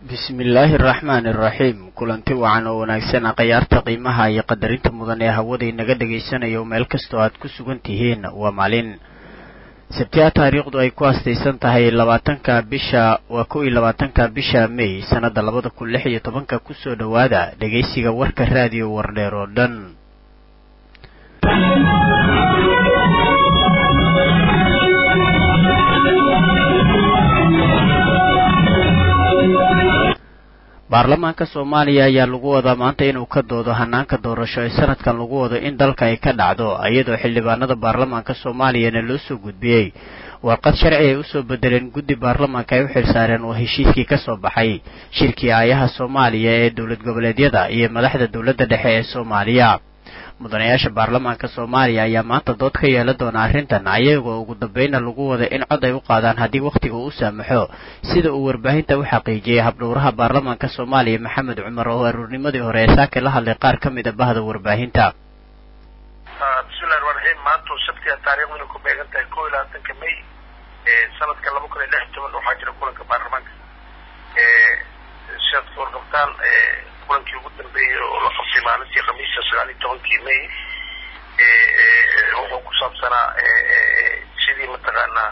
bismillaahi araxmaani araxiim kulanti wacan oo wanaagsan akhyaarta qiimaha iyo qadarinta mudan ee hawada inaga dhagaysanayo meel kastoo aad ku sugan tihiin waa maalin sabtiha taariikhdu ay ku astaysan tahay labaatanka bisha waa kow iyo labaatanka bisha may sannadda labada kun lix iyo tobanka kusoo dhowaada dhegaysiga warka raadiyo wardheer oo dhan baarlamaanka soomaaliya ayaa lagu wadaa maanta inuu ka doodo hanaanka doorasho ee sanadkan lagu wado in dalka ay ka dhacdo iyadoo xildhibaanada baarlamaanka soomaaliyana loo soo gudbiyey warqad sharci ay usoo bedeleen guddi baarlamaanka ay u xilsaareen oo heshiiskii ka soo baxay shirkii aayaha soomaaliya ee dowlad goboleedyada iyo madaxda dowladda dhexe ee soomaaliya mudanayaasha baarlamaanka soomaaliya ayaa maanta dood ka yeelan doona arrintan ayagoo ugu dambayna lagu wada in cod ay u qaadaan haddii wakhtiga uu saamaxo sida uu warbaahinta u xaqiijiyey habdhowraha baarlamaanka soomaaliya maxamed cumar oo aruurnimadii hore ee saake la hadlay qaar ka mid a bahda warbaahinta bismillahi ramaan raxiim maanta sabtiga taariikhduna ku beegan tahay kow iyo labaatanka may sanadka laba kun iyo lix iyo toban waxaa jira kulanka baarlamaanka siaad ka warqabtaan kulankii ugu dambeeyey oo la qabtay maalintii khamiista sagaal iyo tobankii may wuxuu ku saabsanaa sidii mataqaanaa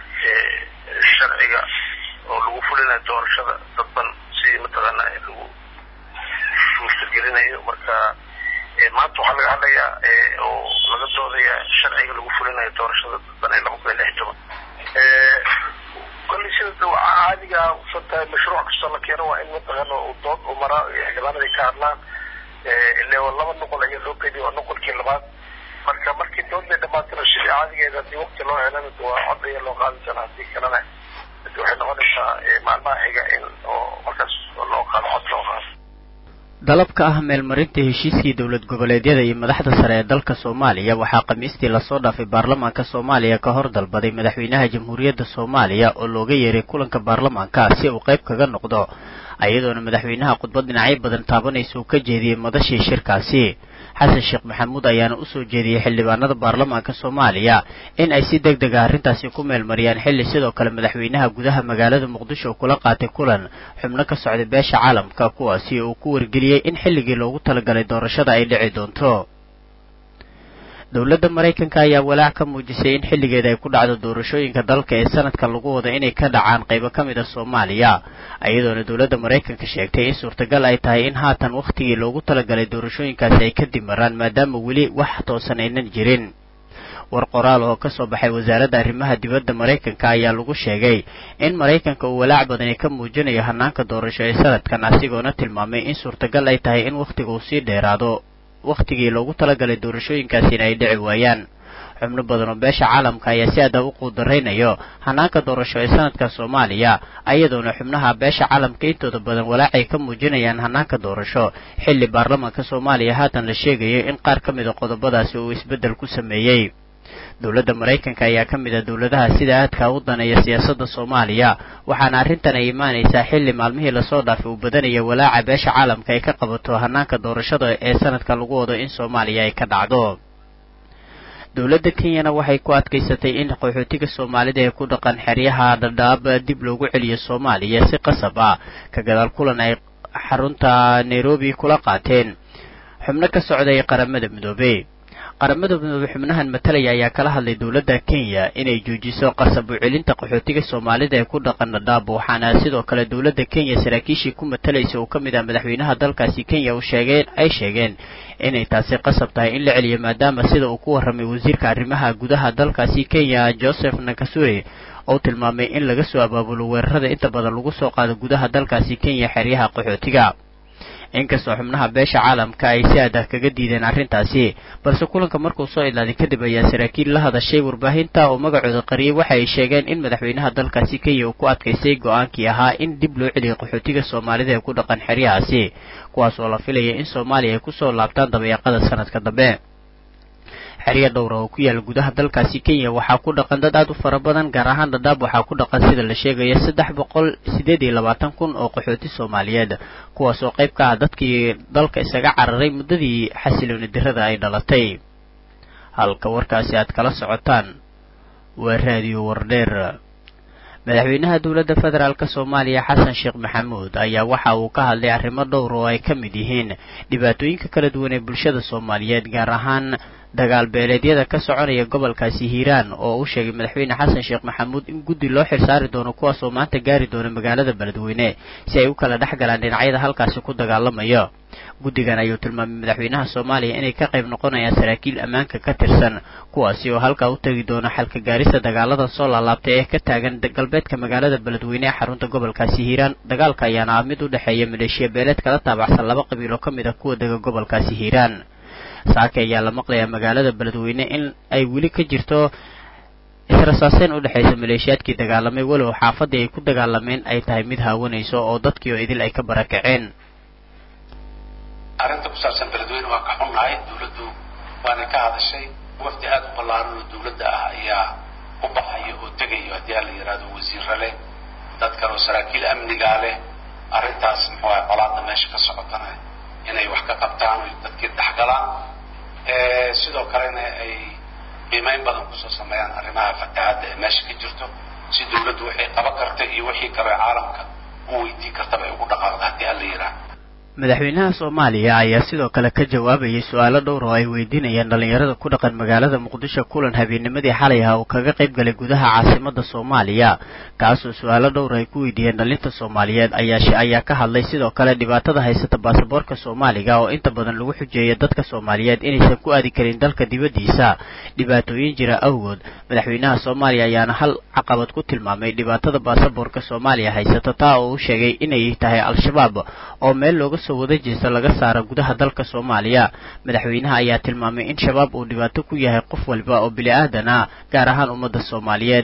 sharciga oo lagu fulinayo doorashada dadban sidii mataqaanaa lagu suurtagelinayo marka maanta waxaa laga hadlayaa oo laga doodaya sharciga lagu fulinayo doorashada dadban ee laba kun iyo lix iyo toban kolley sida caadiga usantahay mashruuc kastoo la keeno waa in mataqaana uu dood u maraa xildhibaanada ka hadlaan ile laba noqol ayaa loo qeydiya waa noqolkii labaad marka markii doodbay dhamaatana sidii caadigeeda haddii wakti loo helana waa cod ayaa loo qaadi doonaa haddii kalena waxay noqonaysaa maalmaha xiga in oo markaas loo qaado cod loo qaado dalabka ah meelmarinta heshiiskii dowlad goboleedyada iyo madaxda sare ee dalka soomaaliya waxaa khamiistii lasoo dhaafay baarlamaanka soomaaliya ka hor dalbaday madaxweynaha jamhuuriyadda soomaaliya oo looga yeeray kulanka baarlamaanka si uu qayb kaga noqdo iyadoona madaxweynaha khudbad dhinacyo badan taabanaysa uu ka jeediyey madashii shirkaasi xasan sheekh maxamuud ayaana usoo jeediyey xildhibaanada baarlamaanka soomaaliya in ay si deg dega arrintaasi ku meelmariyaan xilli sidoo kale madaxweynaha gudaha magaalada muqdisho kula qaatay kulan xubno ka socday beesha caalamka kuwaasi uu ku wargeliyey in xilligii loogu talagalay doorashada ay dhici doonto dowladda maraykanka ayaa walaac ka muujisay in xilligeeda ay ku dhacdo doorashooyinka dalka ee sanadka lagu wado inay ka dhacaan qaybo ka mid a soomaaliya iyadoona dowladda maraykanka sheegtay in suurtagal ay tahay in haatan wakhtigii loogu talagalay doorashooyinkaasi ay kadib maraan maadaama weli wax toosan aynan jirin war qoraal oo ka soo baxay wasaaradda arrimaha dibadda maraykanka ayaa lagu sheegay in maraykanka uu walaac badani ka muujinayo hanaanka doorasho ee sanadkan asigoona tilmaamay in suurtagal ay tahay in wakhtiga uu sii dheeraado wakhtigii loogu talagalay doorashooyinkaasina ay dhici waayaan xubno badan oo beesha caalamka ayaa si adag u quudaraynayo hanaanka doorasho ee sanadka soomaaliya iyadoona xubnaha beesha caalamka intooda badan walaacay ka muujinayaan hanaanka doorasho xilli baarlamaanka soomaaliya haatan la sheegayo in qaar ka mid a qodobadaasi uu isbeddel ku sameeyey dowladda maraykanka ayaa ka mid ah dowladaha sida aadka u daneeya siyaasadda soomaaliya waxaana arrintan ay imaanaysaa xilli maalmihii lasoo dhaafay uu badanaya walaaca beesha caalamka ay ka qabato hanaanka doorashada ee sanadka lagu wado in soomaaliya ay ka dhacdo dowladda kenyana waxay ku adkaysatay in qaxootiga soomaalida ee ku dhaqan xeryaha dhadhaab dib loogu celiyo soomaaliya si qasab ah ka gadaal kulan ay xarunta nairobi kula qaateen xubno ka socday qaramada midoobey qaramada midoobe xubnahan matalaya ayaa kala hadlay dowladda kenya inay joojiso qasab u celinta qaxootiga soomaalida ee ku dhaqan dhadhaab waxaana sidoo kale dowladda kenya saraakiishii ku matalaysa uu ka mid ah madaxweynaha dalkaasi kenya uu sheegeen ay sheegeen inay taasi qasab tahay in la celiyo maadaama sida uu ku warramay wasiirka arrimaha gudaha dalkaasi kenya joseph nakasuri oo tilmaamay in laga soo abaabulo weerarada inta badan lagu soo qaado gudaha dalkaasi kenya xeryaha qaxootiga inkastoo xubnaha beesha caalamka ay si adah kaga diideen arrintaasi balse kulanka markuu soo ilaaday kadib ayaa saraakiil la hadashay warbaahinta oo magacooda qariyey waxa ay sheegeen in madaxweynaha dalkaasi kenya uu ku adkaystay go-aankii ahaa in dib loo celiyo qaxootiga soomaalida ee ku dhaqan xeryahaasi kuwaas oo la filaya in soomaaliya ay kusoo laabtaan dabayaaqada sanadka dambe xerya dhowra oo ku yaala gudaha dalkaasi kenya waxaa ku dhaqan dad aad u fara badan gaar ahaan dhadhaab waxaa ku dhaqan sida la sheegaya saddex boqol sideed iyo labaatan kun oo qaxooti soomaaliyeed kuwaas oo qayb ka ah dadkii dalka isaga cararay muddadii xasilooni dirada ay dhalatay halka warkaasi aad kala socotaan waa raadiyo wardheer madaxweynaha dowladda federaalk soomaaliya xasan sheekh maxamuud ayaa waxa uu ka hadlay arrimo dhowr oo ay ka mid yihiin dhibaatooyinka kala duwan ee bulshada soomaaliyeed gaar ahaan dagaal beeleedyada ka soconaya gobolkaasi hiiraan oo uu sheegay madaxweyne xasan sheekh maxamuud in guddi loo xilsaari doono kuwaas oo maanta gaari doona magaalada beledweyne si ay u kala dhex galaan dhinacyada halkaasi ku dagaalamaya guddigan ayuu tilmaamay madaxweynaha soomaaliya inay ka qayb noqonayaan saraakiil ammaanka ka tirsan kuwaasi oo halkaa u tegi doona xalka gaarista dagaalada soo laalaabtay ee ka taagan galbeedka magaalada beledweyne ee xarunta gobolkaasi hiiraan dagaalka ayaana ah mid u dhexeeya maleeshiya beeleed kala taabacsan laba qabiil oo ka mid ah kuwa dega gobolkaasi hiiraan saake ayaa la maqlayaa magaalada beledweyne in ay weli ka jirto israsaaseyn u dhexaysa maleeshiyaadkii dagaalamay walow xaafadii ay ku dagaalameen ay tahay mid haawanayso oo dadkii oo idil ay ka barakaceen arrinta ku saabsan beledweyne waa ka xunnahay dawladdu waana ka hadashay wafdi aada u ballaaran oo dawladda ah ayaa u baxaya oo tegayo haddii aan la yidhahdo wasiiro leh dad kale oo saraakiil amnigaa leh arrintaas muxuu ahay qolaada meesha ka socotana inay wax ka qabtaan oy dadkii dhexgalaan sidoo kalena ay qiimeyn badan kusoo sameeyaan arrimaha fatahaadda ee meesha ka jirto si dawladdu waxay qaban karta iyo wixii kale caalamka u weydiin kartaba ay ugu dhaqaaqda haddii aan la yidhahdo madaxweynaha soomaaliya ayaa sidoo kale ka jawaabayay su-aalo dhowr oo ay weydiinayaan dhallinyarada ku dhaqan magaalada muqdisho kulan habeennimadii xalay ah uu kaga qayb galay gudaha caasimada soomaaliya kaasoo su-aalo dhowr ay ku weydiiyeen dhalinta soomaaliyeed ayaa ayaa ka hadlay sidoo kale dhibaatada haysata baasaboorka soomaaliga oo inta badan lagu xujeeya dadka soomaaliyeed inaysan ku aadi karin dalka dibaddiisa dhibaatooyin jira awgood madaxweynaha soomaaliya ayaana hal caqabad ku tilmaamay dhibaatada baasaboorka soomaaliya haysata taa oo uu sheegay inay tahay al-shabaab oo meel looga soo wada jeesta laga saara gudaha dalka soomaaliya madaxweynaha ayaa tilmaamay in shabaab uu dhibaato ku yahay qof walba oo bili aadan ah gaar ahaan ummadda soomaaliyeed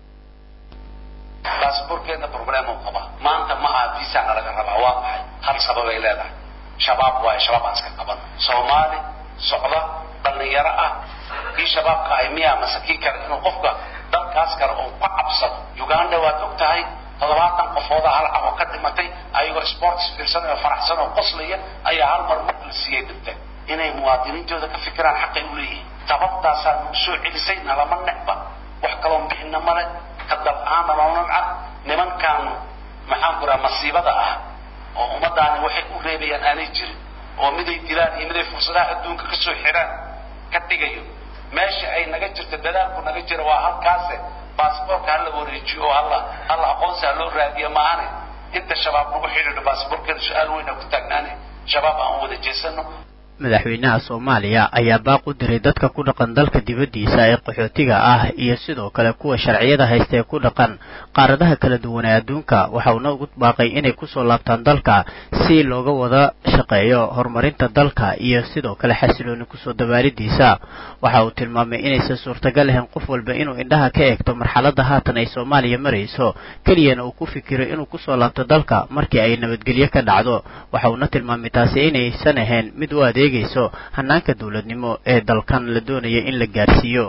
baasaboorkeedna problem u qaba maanta ma aha viisana laga rabaa waa maxay hal sababay leedahay shabaab waayo shabaab aan iska qaban soomaali socda dhallinyaro ah kii shabaabka ahay miyaa mase kii kale inuu qofka dalkaas kale uu ka cabsado uganda waad og tahay toddobaatan qofooda hal cabo ka dhimatay ayagoo sports fiirsanayoo faraxsan oo qoslaya ayaa hal mar mar la siiyey dhinteen inay muwaadiniintooda ka fikiraan xaqay u leeyihiin sababtaasaa nagu soo celisay nalama necba wax kaloon bixina male ka dal ahaan naloo nabca nimankan maxaan ku raha masiibada ah oo ummadaani waxay u reebayaan aanay jirin oo miday dilaan iyo miday fursadaha adduunka kasoo xidhaan ka dhigayo meesha ay naga jirto dadaalku naga jira waa halkaase baasboorka hala wareejiyo oo hala hala aqoonsi ha loo raadiyo maahane inta shabaab nagu xidhiidho baasboorkeeda su-aal weyna ku taagnaane shabaab aan wada jeesano madaxweynaha soomaaliya ayaa baaq u diray dadka ku dhaqan dalka dibaddiisa ee qaxootiga ah iyo sidoo kale kuwa sharciyada haysta ee ku dhaqan qaaradaha kala duwan ee adduunka waxauna ugu baaqay inay kusoo laabtaan dalka si looga wada shaqeeyo horumarinta dalka iyo sidoo kale xasilooni kusoo dabaalidiisa waxa uu tilmaamay inaysan suurtagal ahayn qof walba inuu indhaha ka eegto marxaladda haatan ay soomaaliya marayso keliyana uu ku fikiro inuu kusoo laabto dalka markii ay nabadgelyo ka dhacdo waxa uuna tilmaamay taasi inaysan ahayn mid u adeegayso hanaanka dowladnimo ee dalkan la doonaya in la gaarsiiyo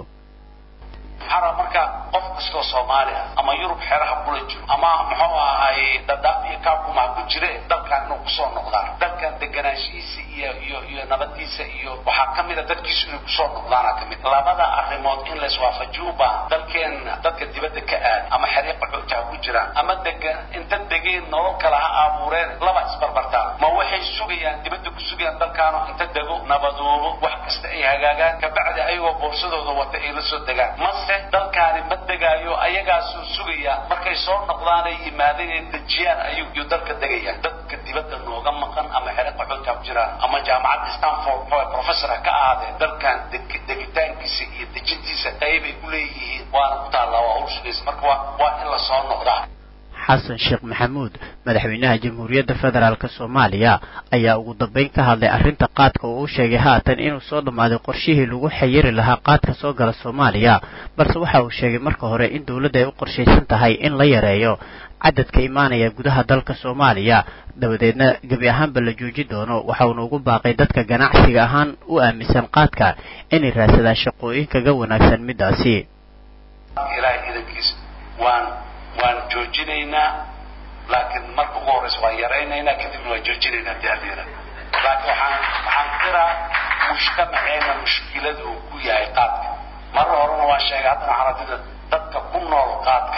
maxaa marka qof kastoo soomaali ah ama yurub xeraha kula jiro ama muxuu ahay dadaab iyo kaakumaha ku jire dalkan inuu kusoo noqdaan dalkan deganaanshihiisa iyo iyo iyo nabadiisa iyo waxaa kamid a dadkiisu inay kusoo noqdaana kamid labada arrimood in laiswaafajiyo u baahan dalkeena dadka dibadda ka aad ama xariiqa xoogta ha ku jiraan ama degan inta degeen nolol kale ha abuureen laba isbarbartaan ma waxay sugayaan dibadda ku sugayaan dalkaano inta dego nabadoobo wax kasta ay hagaagaan kabacdi ayagoo boorsadooda wata ay la soo degaan mase dalkaani ma degaayo ayagaasuu sugaya markay soo noqdaan ay yimaadeen ay dejiyaan ayuu yuu dalka degayaan dadka dibadda nooga maqan ama xere qaxoodka ku jiraan ama jaamacadda stanford muxuu professor ha ka ahaadeen dalkan degitaankiisa iyo dejintiisa qaybay ku leeyihiin waana ku taallaa waa hawl sugaysa marka waa waa in la soo noqdaa xasan sheekh maxamuud madaxweynaha jamhuuriyadda federaalk soomaaliya ayaa ugu dambeyn ka hadlay arrinta qaadka oo u sheegay haatan inuu soo dhammaaday qorshihii lagu xayiri lahaa qaadka soo gala soomaaliya balse waxa uu sheegay marka hore in dowladda ay u qorshaysan tahay in la yareeyo cadadka imaanaya gudaha dalka soomaaliya dabadeedna gebi ahaanba la jooji doono waxauna ugu baaqay dadka ganacsiga ahaan u aaminsan qaadka inay raadsadaan shaqooyin kaga wanaagsan midaasi ilaahay idankiisa waan waan joojinaynaa laakiin marka ugu horreysa waan yaraynaynaa kadibna waan joojinaynaa hadii alla yidhahdo laakiin waxaan waxaan qiraa mujtamaceena mushkilada uu ku yahay qaadka marar horena waan sheegay haddana waxaan adida dadka ku nool qaadka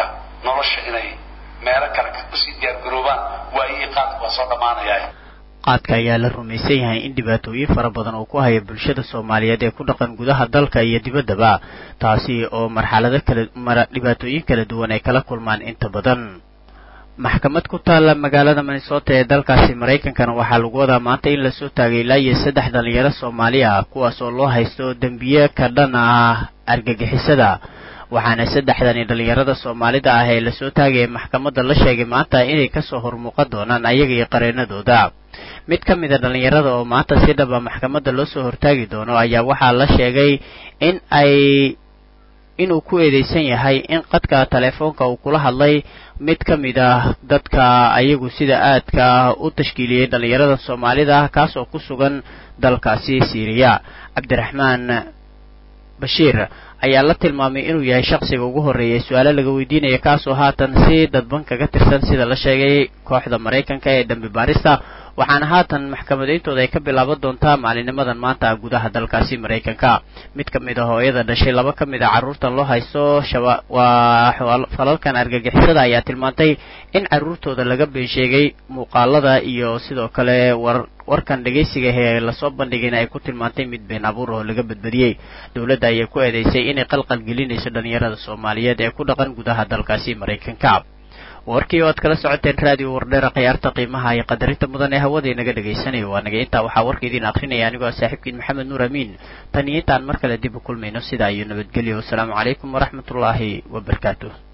nolosha inay meelo kale usii diyaargaroobaan waayihii qaadka waa soo dhammaanayaa qaadka ayaa la rumaysan yahay in dhibaatooyin fara badan uu ku haya bulshada soomaaliyeed ee ku dhaqan gudaha dalka iyo dibaddaba taasi oo marxalado kala mara dhibaatooyin kala duwan ay kala kulmaan inta badan maxkamad ku taalla magaalada minnesota ee dalkaasi maraykankana waxaa lagu wadaa maanta in lasoo taagay ilaa iyo saddex dhalinyaro soomaali ah kuwaas oo loo haysto dembiye ka dhan ah argagixisada waxaana saddexdani dhalinyarada soomaalida ah ee lasoo taagaya maxkamadda la sheegay maanta inay kasoo hormuuqan doonaan ayaga iyo qareenadooda mid ka mid a dhalinyarada oo maanta si dhaba maxkamadda loo soo hortaagi doono ayaa waxaa la sheegay in ay inuu ku eedeysan yahay in qadka telefoonka uu kula hadlay mid ka mid ah dadka ayagu sida aadka u tashkiiliyey dhalinyarada soomaalida ah kaas oo ku sugan dalkaasi siiriya cabdiraxmaan bashiir ayaa la tilmaamay inuu yahay shaqsiga ugu horreeyay su-aalo laga weydiinaya kaasoo haatan si dadban kaga tirsan sida la sheegay kooxda maraykanka ee dambi baarista waxaana haatan maxkamadayntooda ay ka bilaaban doontaa maalinimadan maanta gudaha dalkaasi maraykanka mid ka mid a hooyada dhashay laba ka mid a carruurtan loo haysto shaba waa falalkan argagixisada ayaa tilmaantay in carruurtooda laga been sheegay muuqaalada iyo sidoo kale war warkan dhegaysiga ee lasoo bandhigayna ay ku tilmaantay mid been abuur oo laga badbadiyey dowladda ayay ku eedeysay inay qalqal gelinayso dhalinyarada soomaaliyeed ee ku dhaqan gudaha dalkaasi maraykanka warkii oo aad kala socoteen raadiyo wardheera khiyaarta qiimaha iyo qadarinta mudan ee hawada inaga dhagaysanayo waa naga intaa waxaa warka idiin akrinaya anigoo saaxiibkiin maxamed nuur amiin tan iyo intaan mar kale dib u kulmayno sidaa iyo nabadgelyo wasalaamu calaykum waraxmatullaahi wabarakaatu